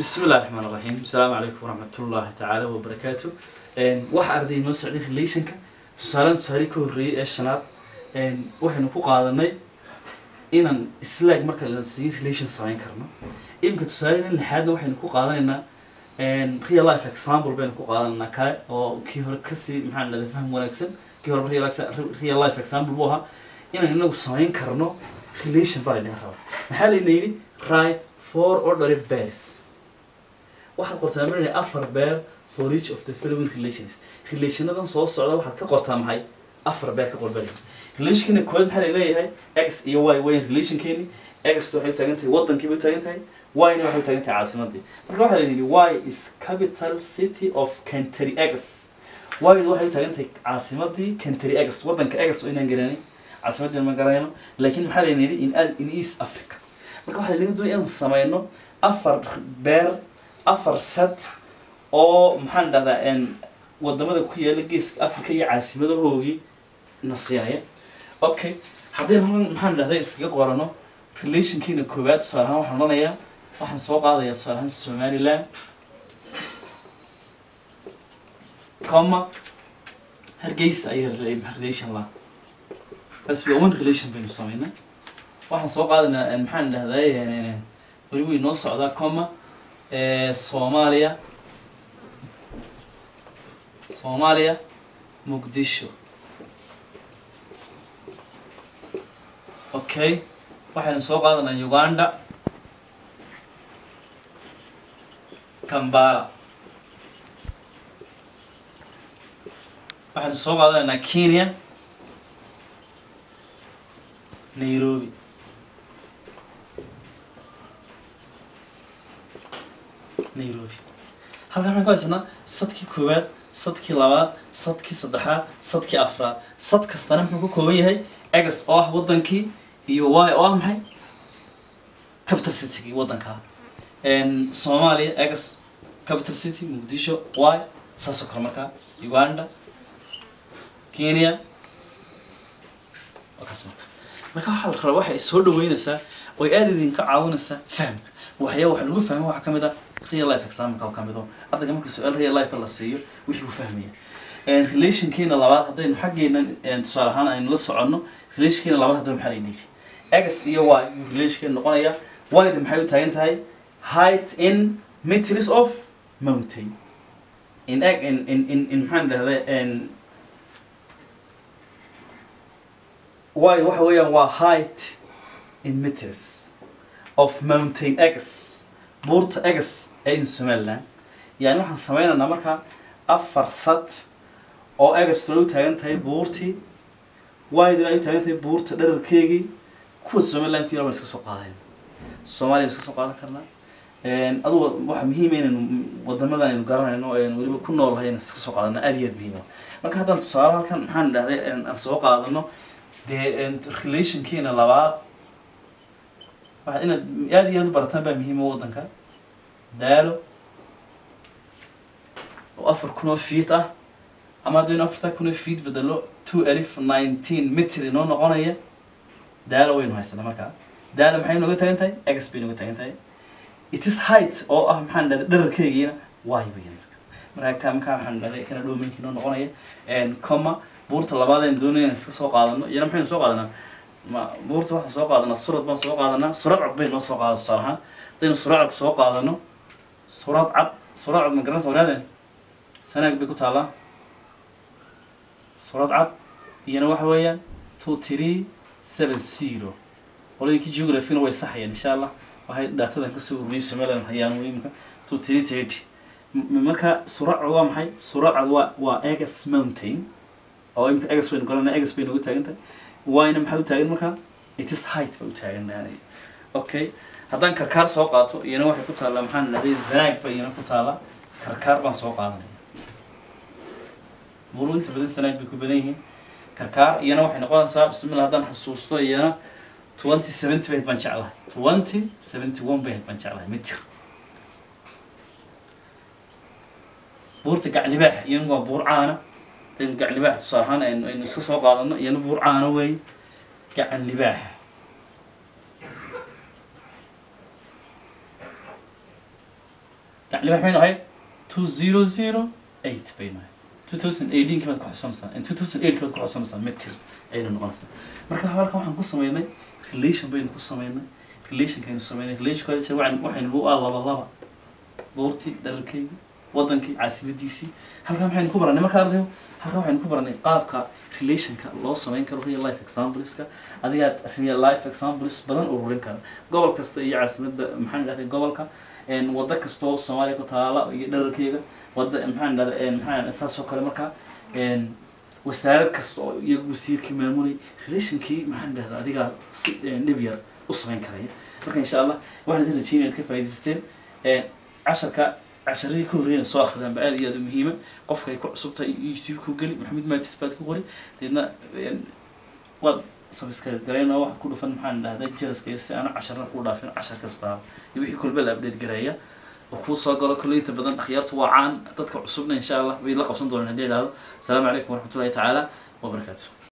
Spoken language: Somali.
bismi illahi raxmaan raxiim asalaamu calaykum waraxmatullaahi tacaala wabarakaatu waxa arday noo socday relationka tusaaleen tusaale ka horreeyay ee shanaad waxaynu ku qaadanay inaan islaag marka la siiyo relation samayn karno iminka tusaale in lixaadna waxaynu ku qaadanaynaa real life example baynu ku qaadanaa kale oo kii hore kasii maxaa dhahda faham wanaagsan kii hore real life- real life example buu ahaa inaan inagu samayn karno relation baa laynaga rabaa maxaa layna yidhi right four ordinary pairs waxaad qortaa marinaya afar beer for each of the following relations relationadan soo socda waxaad ka qortaa maxay afar beer ka qorbali relationkeena koowaad maxaa laleeyahay x iyo y wayn relationkeeni x waxay taagan tahay wadankii bay taagan tahay y-na waxay taagan tahay caasimadii marka waxaa la yidhi y is capital city of country x y-du waxay taagan tahay caasimadii country x wadanka x oo inaan garanay caasimadii ma garanayno laakiin maxaa layna yidhi in in east africa marka waxaa laynaga doonaya inaan sameyno afar beer afar set oo maxaan dhahdaa wadamada ku yaala geeska africa iyo caasimadahoogii na siinaya okay haddaynu halkan maxaan dhahday iskaga qorano relationkiina koowaad tusaale ahaan waxaan odhanayaa waxaan soo qaadayaa tusaale ahaan somaliland comma hargeysa ayaa relation la as we one relation baynu sameynaa waxaan soo qaadaynaa maxaan dhahdaa weli way noo socdaa comma soomaaliya soomaaliya muqdisho okay waxaynu soo qaadanaa uganda kambala waxaynu soo qaadanaynaa kenya nairobi nairobi halkan waxaan ku haysanaa sadkii koowaad sadkii labaad sadkii saddexaad sadkii afraad sad kastana muxuu ka kooban yahay egas oo ah wadankii iyo y oo ah maxay capital citygii wadankaa soomaaliya egas capital city muqdisho y saasoo kale markaa uganda kenya wakaas marka marka waxaa la rabaa waxay soo dhaweynaysaa oy aada idinka caawinaysaa fahamka waxyaa waxa lagu fahma waxaa kamid ah real life example ka mid oo ardayga marka su-aal real life la siiyo wixii uu fahmaya relationkeena labaad haddaynu xaggeena tusaale ahaan aynu la soconno relationkeena labaad haddaba maxaa layna yidhi x iyo y yuu relationkeena noqonaya y-da maxay u taagan tahay height in meters of mountain in in in in in maxaan dhahda y waxa weeyaan waa height in meters of mountain x buurta egas ee in somaliland yani waxaan sameynaynaa markaa afar sad oo egas tula u taagan tahay buurtii wydina ay u taagan tahay buurta dherarkeegii kuwa somaliland ku yar waan iska soo qaadayn soomaaliya iska soo qaadan karnaa adugu waxa muhiima inaynu wadamadan aynu garanayno aynu weliba ku noolahay in iska soo qaadano aad iyo aad muhiima marka haddaan tusaale halkan maxaan dhahday aan soo qaadano dee relationkeena labaad waxa inaad aada iyo aad u barataan baa muhiima wadanka daalo oo afar kun oo feet ah ama haddaynu afartaa kun oo feet bedelo two alif nineteen mitr inoo noqonaya daalo waynu haysanaa markaa daalo maxay nooga taagan tahay ex bay nooga taagan tahay it is height oo ah maxaan dhahday dherarkeygiina y bayan marka ka markaa maxaan dhahday kana dhoominki inoo noqonaya comma buurta labaad aynu doonaya in iska soo qaadano iyana maxaynu soo qaadanaa ma buurta waxaan soo qaadanaa surad baan soo qaadanaa surad cad bay noo soo qaada tusaale ahaan haddaynu surad cad soo qaadano surad cad surad cad ma garanaysa wanaadeen sanaag bay ku taallaa surad cad iyana waxa weeyaan two three seven zero qolooyinkii geographina way saxayaan insha allah waxay daatadan kasoo ururiyay somaliland hayaan imika two three thirty marka surad cad waa maxay surad cad waa waa egas mountain oo imika egas baynu garanaa egas bay noogu taagan tahay wayna maxaa u taagan markaa it is height bay u taagan naanay okay haddaan karkaar soo qaato iyana waxay ku taallaa maxaan dhahday zanaag ba iyana ku taallaa karkaar baan soo qaadanaya buru inta badan sanaag bay ku badan yihiin karkaar iyana waxay noqonaysaa bismillah haddaan xasuusto iyana twenty seventy bay baan jeclahay twenty seventy one bay baan jeclahay mitir buurta gaclibaax iyana waa buur caana aynu gacan libaax tusaale ahaan aynu aynu iska soo qaadano iyana buur caana wey gacan libaax libax baynu ahayd two zero zero eight baynu ahayd two thousand eighteenki baad ku xusanaysaa and two thousand eight baad ku xusanaysaa metir ayaynu noqonaysaa marka halkan waxaan ku sameynay relation baynu ku sameynay relationkaynu sameynay relationka waxaynu waxaynu u ah laba laba buurtii dhararkeygii wadankii caasimadiisii halkan waxaynu ku baranay marka ardayo halkan waxaynu ku baranay qaabka relationka loo sameyn karo real life exampleska adigaad real life examples badan ururin kara gobol kasta iyo caasimada maxaan dhahday gobolka wado kastoo soomaaliya ku taala iyo dhararkeega wada maxaan dhahda maxaa saas oo kale marka wasaarad kasta oo iyagu wasiirkii maamulay relationkii maxaan dhahda adigaa si dhib yar u sameyn karaya marka insha allah waxaan idin rajeynaya inaad ka faa'idaysteen casharka casharadii ka horreeyana soo akridaan ba aad iyo aad u muhiima qofka ay ku cusub tahay youtube ku geli maxamed maatis baad ku qori deedna waad subscribe garayna waxaad ku dhufan maxaan dhahdaa jaraska si aanu casharna kuu dhaafin cashar kastaa iyo wixii kolba la update gareeya oo kuu soo galo kolley inta badan akhyaartu waa caan dadka cusubna insha allah way la qabsan doonaan haddii idhaahdo asalaamu calaykum waraxmatullahi tacaala wabarakaatu